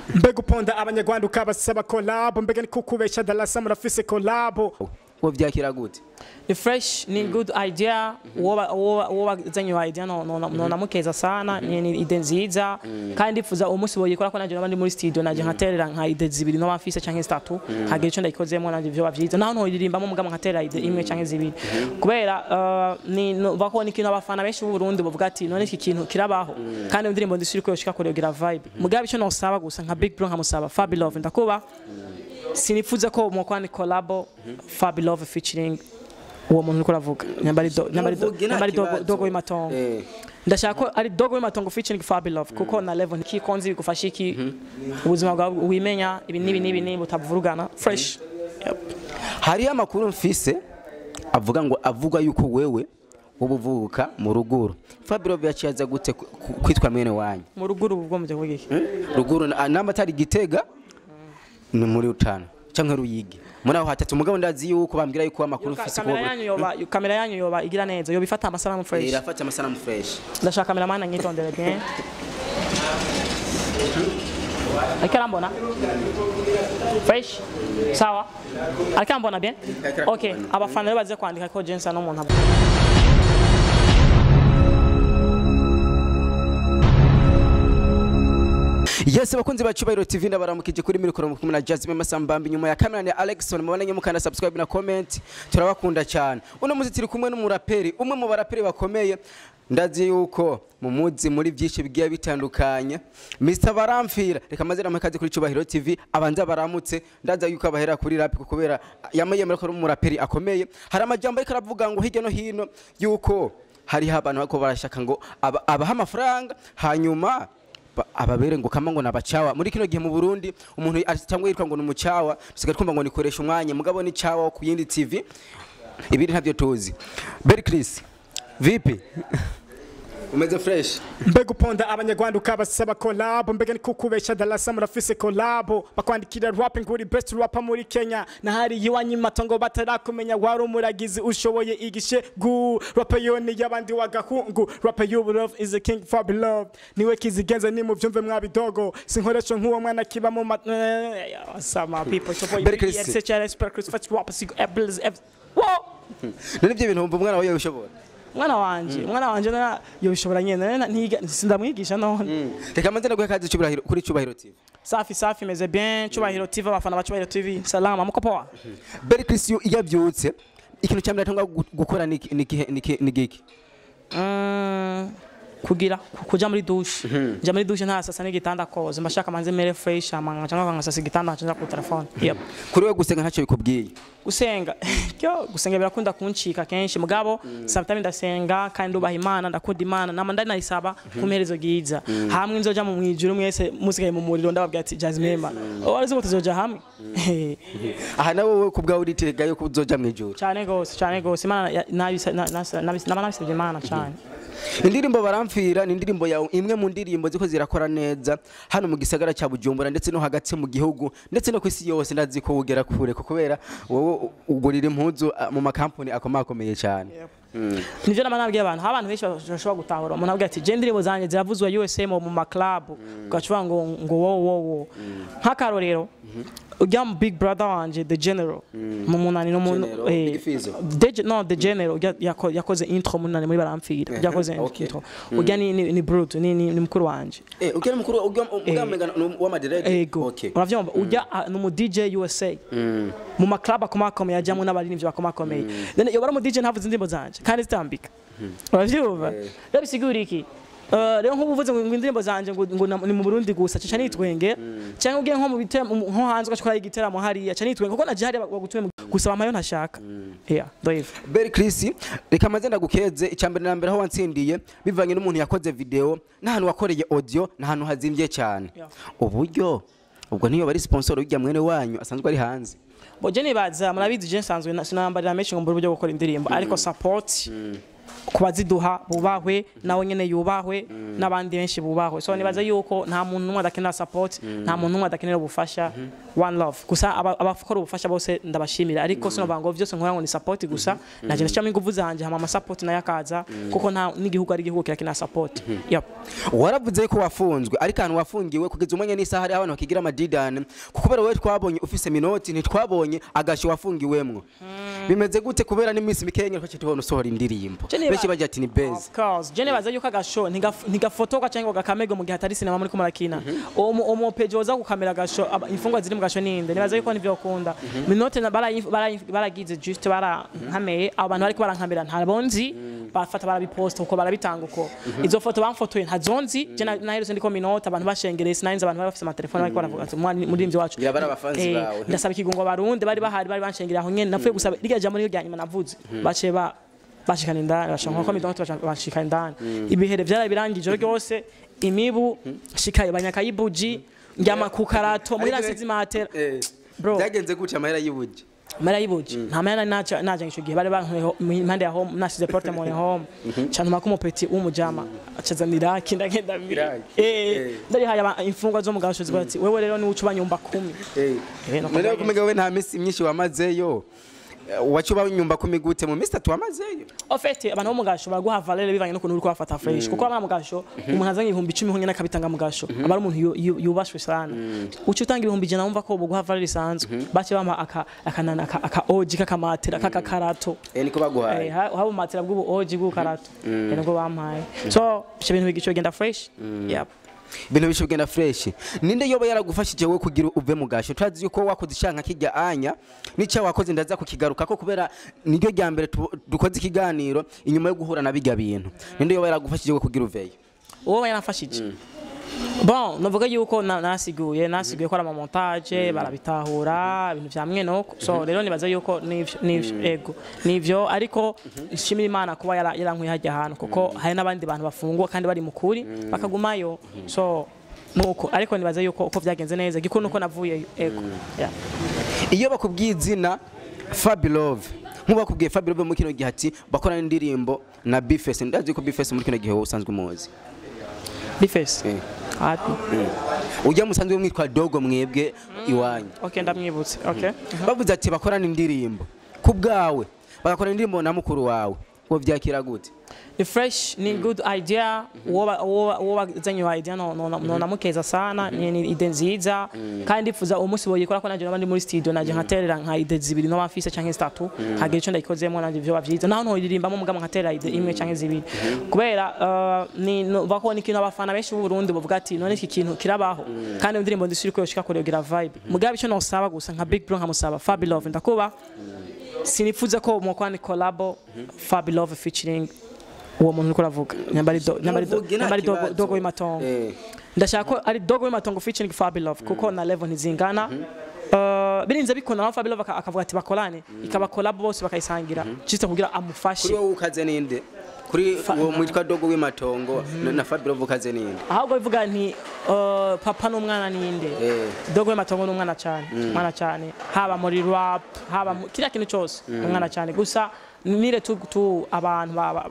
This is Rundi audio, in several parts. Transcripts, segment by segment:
mbega uponda abanyarwanda ukabasaba kolabo mbega ni kukubesha darasa murafise kolabo wo vyakira gute ni fresh ni good idea woba woba woba zanye iyo idea no no no namukeza sana ni ni ide nziza kandi ndifuza umunsi boyikora ko nanje nabandi muri studio nanje nkaterera nka ide zibiri no bafise canke zitatu hagira ico ndayikozemo nanje vyo bavyiza naho ntoririmbamo mugabo nkaterera ide imwe canke zibiri kubera uh, ni no- bako ni kintu abafana benshi b'u Burundi bavuga ati none iki kintu kirabaho kandi indirimbo ndisuri ko yoshika kuregira vibe mugabo ico nosaba gusa nka Big Bro nkamusaba Fabi Love ndakuba sinifuza ko mwokuba ni collabo Fabi Love featuring uwo muntu uriko uravuga nyambari do- nyambari do- Muvuge nta nyambari dogo kibazo. dogo w'imatongo Eh. ndashaka ko ari dogo w'imatongo featuring Fabi Love kuko na level ntikikonzi bigufasha iki ubuzima bwawe wimenya ibi nibi nibi nibi utavurugana fresh Yep. hariyo amakuru mfise avuga ngo avuga yuko wewe ubuvuka mu ruguru Fabio yaciye aza gute ku- ku- kwitwa mwene wanyu mu ruguru ubwo mu gihugu iki ruguru na- namba atari gitega ni muri utanu canke ruyigi muri aho hatatu mugabo ndazi yuko bambwira yuko amakuru mfise kamera yanyu yoba kamera yanyu yoba igira neza yoba ifata amasanamu fresh irafata amasanamu fresh ndashaka kameraman anyitondere bien ariko arambona fresh sawa ariko arambona bien okay abafana rero baze kwandika ko jensa n'umuntu aba- Yes bakunzi ba Cyubahiro TV ndabaramukije kuri mikoro kumwe na Jasmine Masambambi nyuma ya kamera ni Alexson mubonanye mukanda subscribe na comment turabakunda cyane uno muzi turi kumwe n'umuraperi umwe mu baraperi bakomeye ndazi yuko mu muzi muri byinshi bigiye bitandukanye Mr Baramfira reka mazina makaze kuri Cyubahiro TV abanza baramutse ndaza yuko abahera kuri rap kubera yameyemera ko ari umuraperi akomeye hari amajambo ariko aravuga ngo hirya no hino yuko hariho abantu bako barashaka ngo aba- abaha amafaranga hanyuma ba- ababere ngo kama ngo nabacawa muri kino gihe mu Burundi umuntu atangwa yitwa ngo numucawa dusigaye twumva ngo nikoresha umwanya mugabo ni cawa ku yindi TV ibindi ntavyo tuzi Berry Chris vipi umeze fresh mbega uponda abanyarwanda ukabasaba kolabo mbega ni kukubesha darasa murafise kolabo bakwandikira rapping uri best rapper muri kenya na hari iwanyu matongo batarakumenya wari umuragizi ushoboye igishe gu rapper yoni y'abandi wagahungu rapper you love is a king for love niwe kizigenza ni mu byumve mwabidogo sinkoresho nk'uwo mwana kiba mu ma eh, sama people so for Berry Chris. SHRS per Chris fat rapper sig apples Whoa! none ibyo bintu wumva umwana wawe yoshobora mwana wanje mwana wanje na yobishobora nyene na- ntiga sindamwigisha none reka manze ndaguhe kazi Cyubahiro kuri Cyubahiro TV safi safi meze bien cyubahiro tv abafana ba cyubahiro tv salama muko poa Berry Chris iyo iyo abyutse ikintu cya mbere atangwa gu- gukora ni iki- ni iki- ni iki- ni giki Mm, kugira ku- kuja muri dushe nja muri dushe ntasasa n'igitanda koze mbashaka manze mere fresh amanga cyangwa ngasasa igitanda nkaca ku telefone yep kuri we gusenga ntacyo bikubwiye gusenga kyo gusenga birakunda kuncika kenshi mugabo sometimes ndasenga kandi ndubaha imana ndakunda imana nama ndari nayisaba ku mperezo ryiza hamwe nzoja mu mwijuru mwese musigaye mu muriro ndababwira ati jazimema wari uzi ngo tuzoja hamwe aha nawe wowe ku bwawe uritega yuko uzoja mu ijuru cyane gose cyane gose imana ya- nabisa- na- nasa- nabis- naba nabisabye imana cyane indirimbo baramfira ni indirimbo yawe imwe mu ndirimbo ziko zirakora neza hano mu gisagara cya bujumbura ndetse no hagati mu gihugu ndetse no ku isi yose ndazi ko wugera kure ko kubera wowe ugurira impuzu ah, mu makampani akomakomeye cyane nivyo nama nabwiye abantu hari abantu benshi bashobora gutahura umuntu avuga ati je indirimbo zanjye ziravuzwa USA mu maklabu ugacuba ngo ngo wo wo wo nk'akarorero ujya mu big brother wanje the general mu munani n'umuntu General, Big Fizzo. The- no the general ujya- yako- yakoze intro munani muri baramfira yakoze okay. intro ujya ni ni ni brute ni ni ni mukuru wanje eh ugera mukuru ugamega wa madirege ego okay uravyumva ujya ah, ni umu DJ USA mu maklub akomakomeye ajyamo n'abaririmbyi bakomakomeye then iyo bari umu DJ ntavuze indirimbo zanje kandi zitambika uravyumva rero bisigura iki Uh, rero nk'ubu uvuze ngo ngo indirimbo zanje ngo ngo na- ni mu Burundi gusa caca nitwenge cyangwa ugiye nko mu biteramo nko hanze ugashobora igiteramo hariya caca nitwenge kuko naje hariya bagutume gusaba amayo ntashaka yeah ndoyiva Berry Chris reka maze ndagukeze icyambere na mbere aho watsindiye bivanye n'umuntu yakoze video n'ahantu wakoreye audio n'ahantu hazimvye cyane Yeah. uburyo ubwo niyo bari sponsor ujya mwene wanyu asanzwe ari hanze boje nibaza murabizi je nsanzwe na- sinambarira menshi ngo mbure uburyo bwo gukora indirimbo ariko support kubaziduha bubahwe nawe nyene yubahwe n'abandi benshi bubahwe so nibaza yuko nta muntu n'umwe adakenera support nta muntu n'umwe adakenera ubufasha one love gusa aba- abakora ubufasha bose ndabashimira ariko sinovuga ngo byose nkora ngo ni support gusa naje ndashyiramo ingufu zanje hama ama support nayo akaza kuko nta n'igihugu ari igihugu kirakenera support yep. waravuze ko wafunzwe ariko ahantu wafungiwe kugeza umwanya n'isaha hari abantu bakigira amadidane kuko kubera wowe twabonye ufise minoti ntitwabonye agasho wafungiwemwo bimeze gute kubera n'iminsi mikenya ko tubona usohora indirimbo Je niba- benshi bagira ati ni beza Of course. Je nibaza yuko agasho ntigaf- ntigafotorwa cyangwa ngo gakamerwe mu gihe atari sinema muri murakina uwo mu- uwo mupeji woza gukamera agasho aba- imfungwa ziri mu gasho ninde nibaza yuko nivyo ukunda minote na- barayi- barayi- baragize just barankameye abo bantu bariko barankamera ntabonzi bafata barabiposta uko barabitanga uko izo foto bamfotoye ntazonzi je na- naherutse ndiko minote abantu bashengereye sinarinze abantu bari bafise amatelefone bariko baravuga ati "Mwa- muririmbyi wacu Ngira bari abafanzi Eh, bawe. ndasaba ikigungo barundi bari bahari bari banshengereye aho nyene napfuye gusaba rya jambo ryo rya nyuma navuze baciye ba bashikana indani bashaka ko midonto bashika indani ibihere byara birangije ryose imibu shikaye banyakayibuji njyama ku karato muri Ariko- rasizi matera Eh, Bro. byagenze gute amahera y'ubuji mara yibuji nta mayana naca naje ico gihe bari bankuye impande ya home nasize porte mon home cyantuma ko umupeti w'umujama acazanira kinda kenda Iraki. eh Eh. ndari haya imfungwa zo mu gashozi bati wewe rero ni ucuba nyumba 10 Eh, no none kuvuga kumenya we nta minsi myinshi wamazeyo Eh, wacuba nyumba kumi gute mu minsi itatu wamazeyo ofete abantu bo mu gasho baraguha valere bivanye n'ukuntu uri kubafata fresh kuko abana mu gasho umuntu azanye ibihumbi icumi honyine akabitanga mu gasho aba ari umuntu yu- yu- yubashwe sana uca utanga ibihumbi ijana wumva ko buguha valere isanzwe bace bampa aka akanana aka aka oji k'akamatera k'akakarato Eh, niko Eh, baguhaye ha- haba umatera bw'ubu oji bw'ukarato eh, nibwo bampaye so ivyo bintu bigico bigenda fresh yep ibintu bishe kugenda fresh ninde yoba yaragufashije we kugira uve mu gasho turazi yuko wakoze icyanka kijya anya n'icyo wakoze ndaza kukigaruka ko kubera niryo rya mbere tu- dukoze ikiganiro inyuma yo guhura na bijya bintu ninde yoba yaragufashije we kugira uveyo uwo yaramfashije bon navuga yuko na- nasiguye nasiguye ko ari amamontage barabitahura ibintu vya mwenoko so rero nibaza yuko nivyo nivyo ego nivyo ariko nshimira imana kuba yara- yarankuye hajya ahantu kuko hari n'abandi bantu bafungwa kandi bari mukuri bakagumayo so nuko ariko nibaza yuko uko vyagenze neza gikuru nuko navuyeyo ego yeah. iyo bakubwiye izina Fabilove nk'ubu bakubwiye Fabilove muri kino gihe ati bakorana indirimbo na Bifese ndazi ko Bifese muri kino gihe wowe usanzwe umuzi bifese Eh. happy ujya musanzwe mwitwa dogo mwebwe iwanyu okay ndamwibutse okay bavuze ati bakorana indirimbo ku bwawe bagakorana indirimbo na mukuru wawe uwo byakira gute ni fresh ni good idea uwo ba- uwo ba- uwo bazanye iyo idea no no no namukeza sana ni ni ide nziza kandi ndifuza uwo munsi boyikora ko nanje nabandi muri studio nanje nkaterera nka ide zibiri no bafise canke zitatu hagira ico ndayikozemo nanje vyo bavyiza naho ntoririmbamo mugabo nkaterera ide imwe canke zibiri kubera uh, ni no- bako ni ikintu abafana benshi b'u Burundi bavuga ati none iki kintu kirabaho kandi indirimbo ndisuri ko yoshika kuregira vibe mugabo ico nosaba gusa nka Big Bro nkamusaba Fabi Love ndakuba sinifuza ko mwokwani collabo Fabi Love featuring uwo muntu uriko uravuga nyambari do- nyambari do- Muvuge nta nyambari dogo kibazo. dogo w'imatongo Eh. ndashaka ko ari dogo w'imatongo featuring Fabi Love kuko na level ntizingana Uh, birinze bikunda naho Fabi Love aka- akavuga ati bakorane ikaba collab bose bakayisangira juste kugira kuri amufashe wowe ukaze ninde kuri uwo mwitwa dogo w'imatongo na- na Fabilove ukaze ninde ahubwo bivuga nti uh, papa n'umwana ninde Eh. dogo w'imatongo n'umwana cyane umwana cyane haba muri rap haba mu kiriya kintu cyose umwana cyane gusa nire tu, tu abantu baba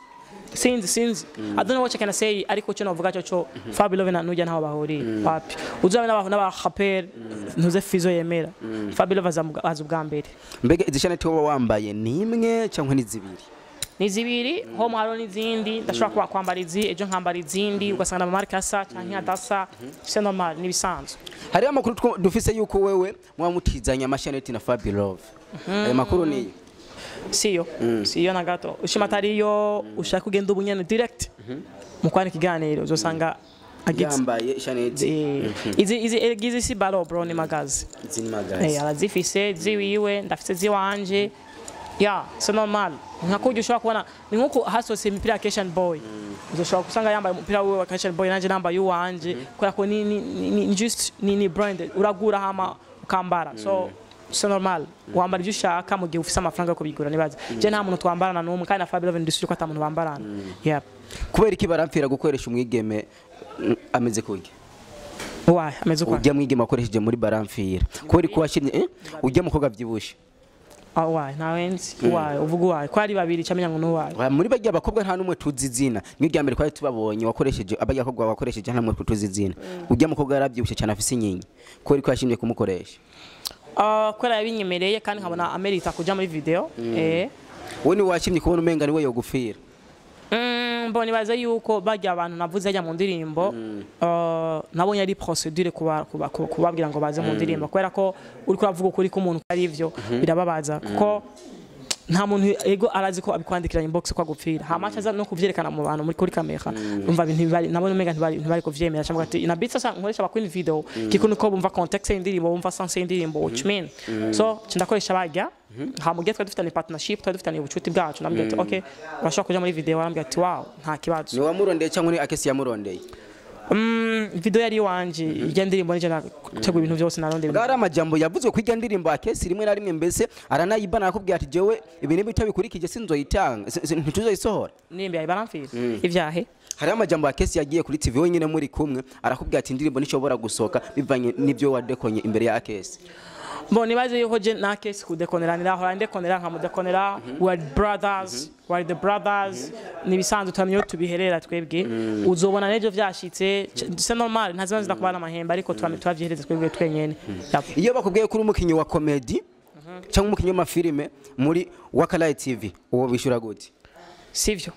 sinzi sinzi i don't know what I can say ariko cyo novuga cyo cyo Fabi Love na nujya ntaho bahuriye wapi uzabe n'abantu n'aba rapper ntuze fizo yemera Fabi Love azamuga- aza ubwa mbere mbega izi shaneti wowe wambaye ni imwe cyangwa ni zibiri ni zibiri ho hariho n'izindi ndashobora kuba kwambara izi ejo nkambara izindi ugasanga amamarike asa cyangwa adasa c'est normal ni ibisanzwe hariho amakuru two- dufise yuko wewe muba mutizanya amashaneti na Fabilove ayo makuru niyo siyo siyo na gato ushima atariyo ushaka kugenda ubu nyene direct mu kwana ikiganiro uzosanga agize yambaye shaneti Eh, izi izi izi si baro bro ni magazi zini Eh, magazi arazifise ziwiwe ndafise ziwanje ya c'est normal nka kurya ushobora kubona ni nkuko hasose imipira ya Christian Boy uzoshobora gusanga yambaye umupira wiwe wa Christian Boy nanje nambaye uwanje kubera ko ni ni, ni, ni just ni, ni brand uragura hama ukambara so c'est normal wambara ibyo ushaka mu gihe ufise amafaranga yo kubigura nibaza je nta muntu twambarana n'umwe kandi na Fabio Love ndisuri ko ata muntu bambarana yeah kubera iki barampfira gukoresha umwigeme mm, ameze kurya why ameze uko ujya mwigeme wakoresheje muri baramfira kubera ko washyirye eh? ujya mukobwa byibushe Ah, uwaye ntawe nzi uwaye uvuga uwaye ko ari babiri camenya ngo n'uwaye Wa- muri bajya abakobwa nta n'umwe tuzi izina niyo rya mbere twari tubabonye wakoresheje abajya abakobwa wakoresheje nta n'umwe tuzi izina ujya mukobwa yarabyibushye cyane afise inyinya ko ariko yashimye kumukoresha Ah, kubera yabinyemereye kandi nkabona amerita kuja muri video eh wowe ni washimye kubona umenga ni we yogufira Mm, mbona ibaze yuko bajya abantu navuze ajya mu ndirimbo uh, nabonye ari procedure kuba- kuba- kuba- kubabwira ngo baze mu ndirimbo kubera ko uri kuravuga ukuri k'umuntu ari ivyo birababaza kuko nta muntu ego arazi ko abikwandikira inbox ko agupfira hama aza no kuvyerekana mu bantu muri kuri kamera umva ibintu bibari nabone umenga ntibari ntibari kuvyemera cyangwa ati inabitse sasa nkoresha bakora video kiko nuko bumva context y'indirimbo bumva sense y'indirimbo which mean so cindakoresha bajya hama ugiye twari dufitanye partnership twari dufitanye ubucuti bwacu nambwira ati okay urashobora kuja muri video arambwira ati wow nta kibazo ni wamurondeye cyangwa ni akesi yamurondeye Mm, video yari iwanje ijya ndirimbo nije nategura ibintu byose narondeye bwari amajambo yavuzwe kwijya ndirimbo akesi rimwe na rimwe mbese aranayibana akubwira ati jewe ibintu bitabikurikije sinzoyitanga si- si- ntituzoyisohora nimba yayi baramfira ivyahe hariho amajambo akesi yagiye kuri tv wenyine muri kumwe arakubwira ati indirimbo ntishobora gusohoka bivanye n'ibyo wadekonye imbere ya akesi Bon, nibaze yuko je na case kudekonera nirahora ndekonera nkamudekonera we are brothers we are the brothers nibisanzwe turamye iyo tubiherera twebwe uzobona n'ejo vyashitse c- c'est normal ntaziba nzida kubana amahembe ariko turamye turavyihereza twebwe twenyene Yap. iyo bakubwiye ko uri umukinnyi wa komedi cyangwa umukinnyi w'amafilime muri wakalayi tv uwo bishyura gute sivyo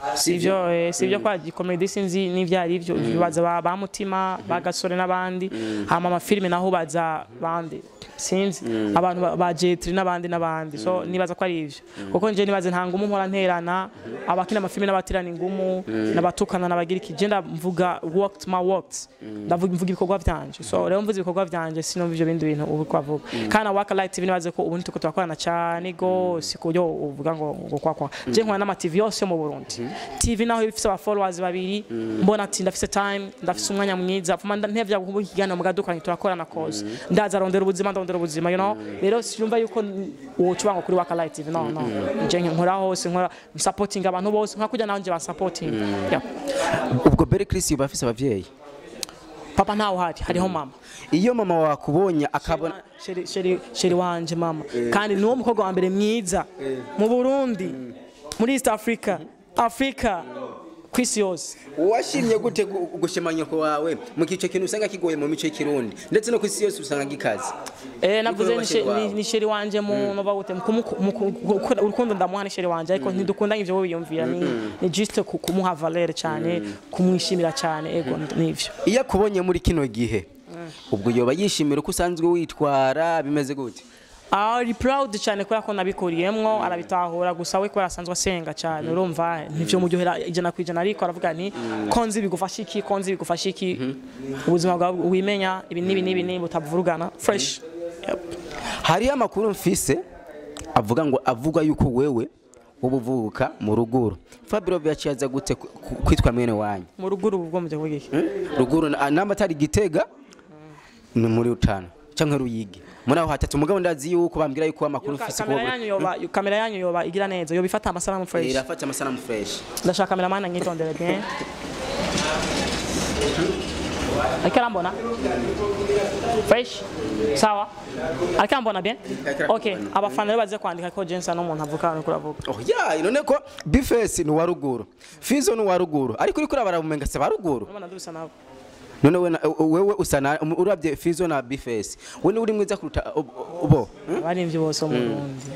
sivyo eh, sivyo kwa comedy sinzi n'ivyo ari byo bibaza ba, ba mutima bagasore n'abandi hama amafilime naho baza bande sinzi abantu ba- ba jetri n'abandi n'abandi so nibaza ko ari ivyo kuko nje nibaze nta ngumu mpora nterana abakina amafilime n'abatirana ingumu n'abatukana n'abagira iki je ndavuga worked my worked ndavuga mvuga ibikorwa vyanje so rero mvuze ibikorwa vyanje sinumva ivyo bindi bintu ubu kwavuga kana waka light tv nibaze ko ubu nituko turakorana cyane gose ku buryo uvuga ngo ngo kwa kwa je nkora n'ama tv yose yo mu Burundi tv naho ifise aba followers babiri mbona ati ndafise time ndafise umwanya mwiza fuma ntevya kuba ikiganiro mugadukoranye turakorana cause ndaza rondera ubuzima ndondera ubuzima you know rero sinumva yuko wocuba ngo kuri waka light tv no no je nkora hose nkora supporting abantu bose nka kujya naho nje ba supporting yeah. ubwo bere Chris yuba afise abavyeyi papa ntawe uhari hariho mama iyo mama wakubonye akabona sheri sheri sheri wanje mama kandi niwo mukobwa wa mbere mwiza mu Burundi muri East Africa Africa kwisi yose washimye gute gu- gushima nyoko wawe mu kico kintu usanga kigoye mu mico y'ikirundi ndetse no ku isi yose usanga gikaze eh navuze Niko ni she- washeri ni- wawe. ni sheri wanje mu nova gute mu kumu- mu ku- gukora- urukundo ndamuha ni sheri wanje ariko ntidukundanye ivyo wiyumvira ni ni juste ku- kumuha valeur cyane kumwishimira cyane ego nivyo iyo akubonye muri kino gihe ubwo yoba yishimira uko usanzwe witwara bimeze gute ari proud cyane kubera ko nabikuriyemwo arabitahura gusa we kubera asanzwe asenga cyane urumva nivyo muryohera ijana ku ijana ariko aravuga ni ko nzi bigufasha iki ko nzi bigufasha iki ubuzima bwawe wimenya ibi n'ibi n'ibi n'ibi utavurugana fresh Yep. hariyo amakuru mfise avuga ngo avuga yuko wewe uba uvuka mu ruguru fabiro yaciye aza gute ku- ku- kwitwa mwene wanyu mu rugo ubu bwo mu gihugu iki ruguru na- namba atari gitega ni muri utanu cyangwa ruyigi muri aho hatatu mugabo ndazi yuko bambwira yuko amakuru mfise kamera kuba yanyu yoba kamera yanyu yoba igira neza yoba ifata amasanamu fresh irafata amasanamu fresh ndashaka kameraman anyitondere bien ariko arambona fresh sawa ariko arambona bien okay abafana rero baze kwandika ko jensa n'umuntu avuka hano kuravuga oh ya none ko bifesi ni uwa ruguru fizo ni uwa ruguru ariko uriko urabara mumenga se ba ruguru urabona dusa nawe none we na- wewe usa na urabye fizo na bifesi we ni uri mwiza kuruta ub- bo hmm? abaririmbyi bose bo mu Burundi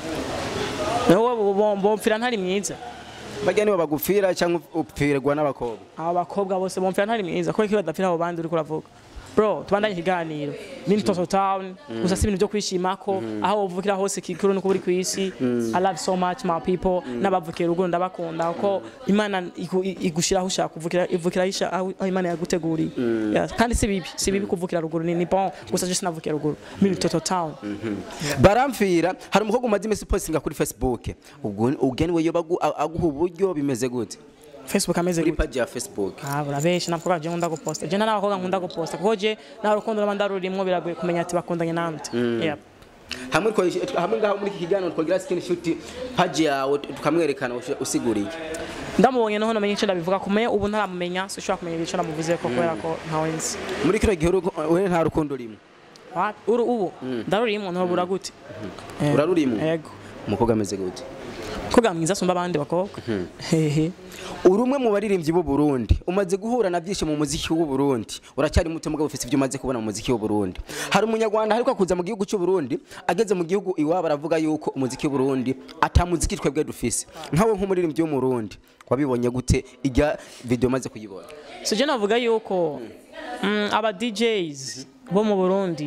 wowe bompfira ntari mwiza bajya nibo bagupfira cyangwa upfirwa n'abakobwa aba bakobwa bose bompfira ntari mwiza kubera ko iyo badapfira abo bandi uriko uravuga bro tubandanye ikiganiro ni Toto Town gusa si ibintu byo kwishimako aho uvukira hose kikuru nuko uri ku isi I love so much my people n'abavukiye ruguru ndabakunda kuko Imana igu- igushira aho ushaka kuvukira ivukira isha aho aho Imana yaguteguriye Yeah, kandi si bibi si bibi kuvukira ruguru ni ni bon gusa je sinavukiye ruguru mimi Toto Town baramfira hari umukobwa umaze iminsi postinga kuri facebook ubwo ugeni we yoba agu- aguha uburyo bimeze gute Facebook ameze kuri gute page ya facebook Ah, urabeshi ntabwo je nkunda guposta je n'abakobwa nkunda guposta kuko je nta rukundo n'abandi rurimwo biragoye kumenya ati bakundanye nande Yep. hamwe twa- hamwe ngaho muri iki kiganiro twagira screenshot page yawe tukamwerekana usi- usiguriye ndamubonye noho namenye icyo ndabivuga kumenya ubu ntaramumenya sinshobora kumenya icyo namuvuze ko kubera ko ntawe nzi muri kino gihe urugo- we nta rukundo urimo What? uru ubu ndarurimo ntabura gute Eh, urarurimo yego umukobwa ameze gute koga mwiza asumba abandi bakobwa hehe uri umwe mu baririmbyi b'u Burundi umaze guhura na byinshi mu muziki w'u Burundi uracyari muto mugabo ufite ibyo umaze kubona mu muziki w'u Burundi hari umunyarwanda ariko kuza mu gihugu cy'u Burundi ageze mu gihugu iwabo aravuga yuko umuziki w'u Burundi atamuziki twebwe dufise nkawe nk'umuririmbyi wo mu Burundi wabibonye gute ijya video maze kuyibona so je navuga yuko mm, aba DJs bo mu Burundi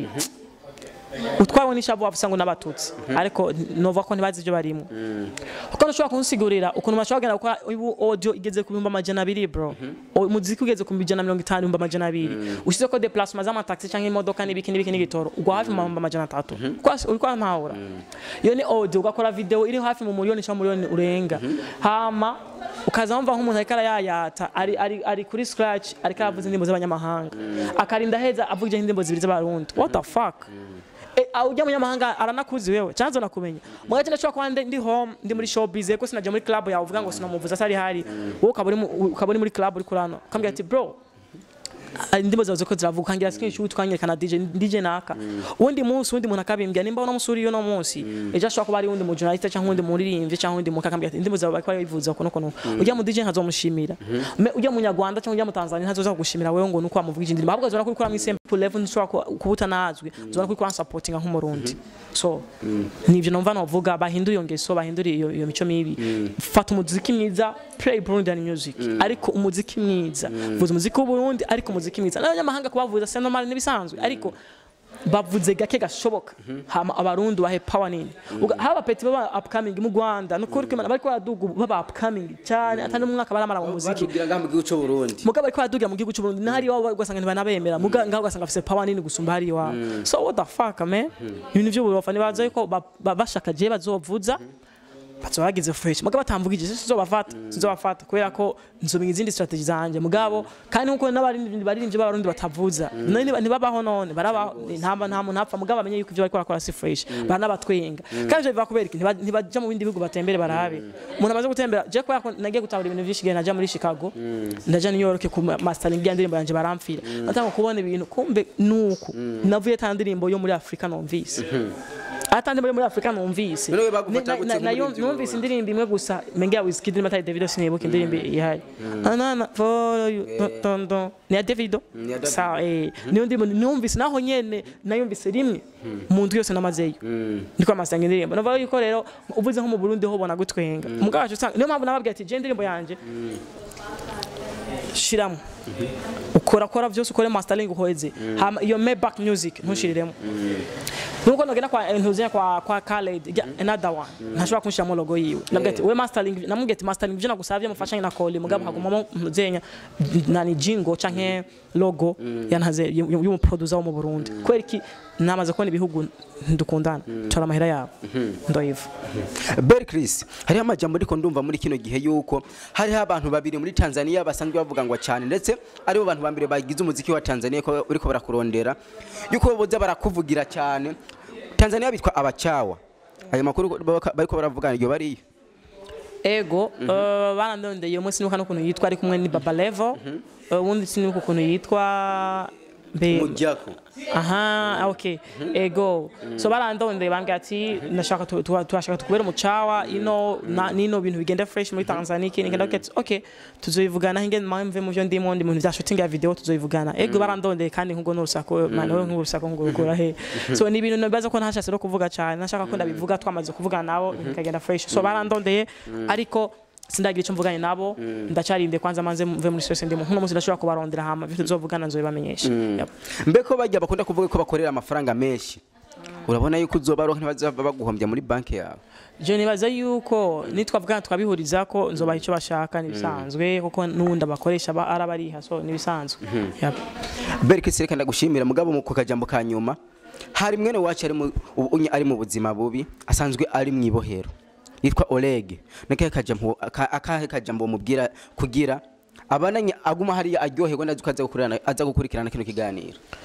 utwawe n'ishavu wavuga ngo n'abatutsi ariko nova ko ntibazi ibyo barimo kuko ntushobora kunsigurira ukuntu bashobora kugenda gukora ubu audio igeze ku bihumbi amajana abiri bro O- umuziki ugeze ku bihumbi ijana na mirongo itanu ibihumbi amajana abiri ushyize ko deplacement z'amataxi cyangwa imodoka n'ibiki n'ibiki n'igitoro ugwa hafi mu bihumbi amajana atatu Kwa- uri kwa ntahura iyo ni audio ugakora video iri hafi mu miliyoni cyangwa miliyoni urenga hama ukaza wumva nk'umuntu ariko arayayata ari, ari, ari kuri scratch ariko aravuza indirimbo z'abanyamahanga akarinda heza avuga indirimbo zibiri z'abarundi what the fuck Eh, aho ujya munyamahanga aranakuzi wewe chanzo nakumenya mwaje ndashobora kuba ndi ndi home ndi muri showbiz ko sinaje muri club yawe uvuga ngo sinamuvuza atari hari wowe ukaba uri mu- ukaba uri muri club uri kurano kambwira ati bro ah, indirimbo zawe ziko ziravuga ukangira screenshot ukanyereka DJ DJ naka undi munsi undi muntu akabimbwira nimba uno musuri uno munsi ejo ashobora kuba ari undi mu journalist cyangwa undi muririmbyi cyangwa undi muntu akambwira ati indirimbo zawe bariko barivuza kuno kuno ujya mu DJ nkazomushimira Me- ujya mu Nyarwanda cyangwa ujya mu Tanzania ntazoza kugushimira wewe ngo nuko wamuvugije indirimbo ahubwo azona kubikora mu simple level ntushobora ku- kuba utanazwi uzona kubikora supportinga nk'umurundi so nivyo numva novuga bahindura iyo ngeso bahindura iyo iyo mico mibi fata umuziki mwiza play Burundian music ariko umuziki mwiza vuza umuziki w'Uburundi ariko umuziki mwiza n'abanyamahanga kubavuza c'est normal nibisanzwe ariko bavuze gake gashoboka hama abarundi bahe power nini Uga- haba peti baba upcoming mu Rwanda nukuri ko Imana bariko baraduga baba upcoming cyane atari umwaka baramara mu muziki batubwira ngaha mu gihugu cy'u Burundi mugabo ariko baradugira mu gihugu cy'u Burundi n'ahari iwabo ugasanga ntibanabemera muga ngaho ugasanga afise power nini gusumba hari iwabo so what the fuck man ibintu by'uburofa nibaza yuko ba- ba- bashaka je bazovuza bazoba bagize fresh mugabo batambugije sizobafata sizobafata kubera ko nzomenya izindi strategy zanje mugabo kandi nkuko n'abarindi baririmbye b'abarundi batavuza none niba- ntibabaho none barabaho nta nta muntu apfa mugabo bamenye yuko ibyo bariko barakora si fresh baranabatwenga kandi ivyo biva kubera iki Ntiba- ntibaja mu bindi bihugu batembere barabe umuntu amaze gutembera je kubera ko nagiye gutahura ibintu vyinshi igihe naja muri Chicago ndaja New York ku mastering ya ndirimbo yanje baramfira natanga kubona ibintu kumbe nuko navuye ta ndirimbo yo muri Afrika numvise ata ndirimbo yo muri Afrika numvise None we bagufata Na- gute na- nayo nk'umuririmbyi numvise indirimbo imwe gusa menga Wizkid ndimo atari Davido sinibuka indirimbo ihari anana follow you don don ni ya Davido Ni ya Davido. sawa eh niyo ndirimbo numvise naho nyene nayumvise rimwe mu ndwi yose namazeyo ndiko amasanga indirimbo navuga yuko rero uvuze nko mu Burundi ho bona gutwenga mugabo wacu usanga niyo mpamvu nababwiye ati je indirimbo yanje shiramo ukora kora byose ukore mastering uheze hama iyo Maybach music ntushiriremo nuko nogenda kwa ntuzenya kwa kwa Khaled ja, another one ntashobora kunshiramo logo yiwe nabwiye ati we mastering namubwiye ati mastering byo nagusavye mufashanye na Koli mugabo hagumamo ntuzenya nani jingo canke logo yanhaze y'umuproducer wo mu Burundi kwera iki namaze kubona ibihugu ndukundana tora amahera yabo ndoyiva Bel Chris hariho amajambo ariko ndumva muri kino gihe yuko hariho abantu babiri muri Tanzania basanzwe bavugangwa cyane ndetse aribo bantu ba mbere bagize umuziki wa Tanzania ko uriko barakurondera yuko boza barakuvugira cyane Tanzania bitwa abachawa ayo makuru baka- bariko baravugana iryo bariyo ego eh, barandondeye umwe sinibuka n'ukuntu yitwa ari kumwe ni Baba Level eh, uwundi sinibuka ukuntu yitwa mbe Mujako aha okay ego so barandondeye bambwira ati ndashaka tu- tu- turashaka tukubera umucawa ino na- nino bintu bigenda fresh muri Tanzania iki ngenda ati okay tuzoyivugana hinge mpamve mu byo ndimo ndi mu bintu bya shooting ya video tuzoyivugana ego barandondeye kandi nkugo n'urusako man wowe nk'urusako ngurukura he so ni ibintu nabaza ko ntashatse no kuvuga cyane nashaka ko ndabivuga twamaze kuvugana nabo bikagenda fresh so barandondeye ariko sindagira icyo mvuganye nabo ndacarinde kwanza manze mve muri stress ndimo nk'uno munsi ndashobora kubarondera hama ibyo tuzovugana nzobibamenyesha Yep. mbeko bajya bakunda kuvuga ko bakorera amafaranga menshi urabona yuko uzobaronka ntibazava baguhombya muri banki yawe je nibaza yuko nitwavugana twabihuriza ko nzobaha icyo bashaka nibisanzwe kuko n'ubundi abakoresha ba- arabariha so nibisanzwe Yep. Bel Chris reka ndagushimira mugabo mu kajambo ka nyuma hari mwene wacu ari mu ubu- unye ari mu buzima bubi asanzwe ari mu ibohero yitwa Oleg nakahe kajambo aka- akahe kajambo mubwira kugira abananye aguma hariya aryoherwa ndazi ko aza gukurikirana aza gukurikirana kino kiganiro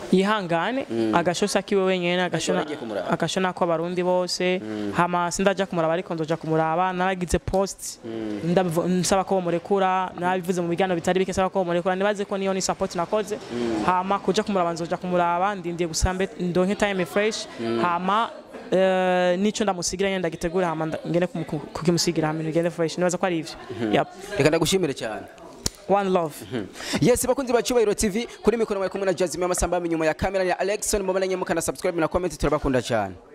yihangane agashosha kiwe wenyene agashona nagiye kumuraba. agashona ko abarundi bose hama sindaja kumuraba ariko nzoja kumuraba naragize post ndabivu- nsaba ko murekura nabivuze mu biganiro bitari bike nsaba ko murekura nibaze ko niyo ni support nakoze hama kuja kumuraba nzoja kumuraba ndindiye gusambe ndonke time fresh hama eh, nico ndamusigira nyenda gitegura hama nda- ngene kumu- ku- kukimusigira hama ngende fresh nibaza ko ari ivyo yep reka ndagushimire cyane one love yes bakunzi ba cyubahiro tv kuri mikoro mwari kumwe na jazime amasamba nyuma ya kamera ya alexon mubonanye mukana subscribe na comment turabakunda cyane